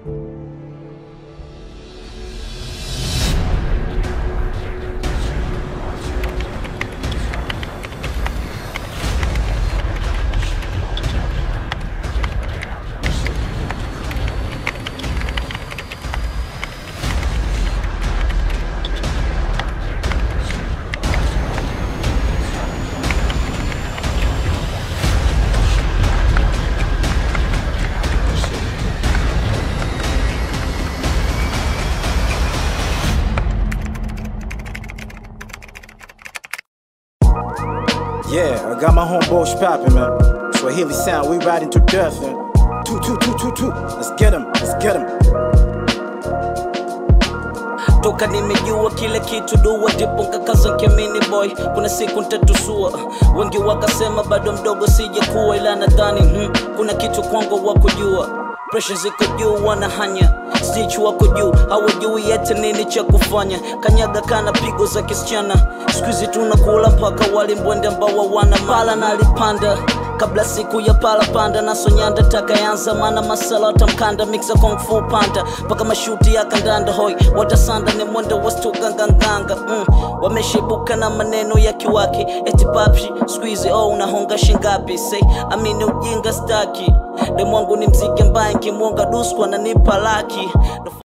Yeah, I got my homeboys poppin', man. Swahili sound, we riding to death, man. Two, two, two, two, two. Let's get 'em, let's get 'em. toka nimejua kile kitu dua ndipo nkakaza nkemini boy kuna siku ntatusua wengi wakasema bado mdogo sijakuwa ila nadhani hmm, kuna kitu kwangu wa kujua presha ziko juu wanahanya stich wako juu hawajui yete nini cha kufanya kanyaga kana pigo za kisichana skuizi tunakula mpaka wali mbwende ambao wana pala na alipanda kabla siku ya pala panda na sonyanda takayanza mana masala watamkanda mixa kung fu panda mpaka mashuti ya kandanda hoi watasanda ni mwendo wastukanganganga mm. wameshibuka na maneno ya kiwaki eti papshi squeeze oh unahonga shingapi say amini ujinga staki demwangu ni mziki ambaye nkimwonga dusku ananipa laki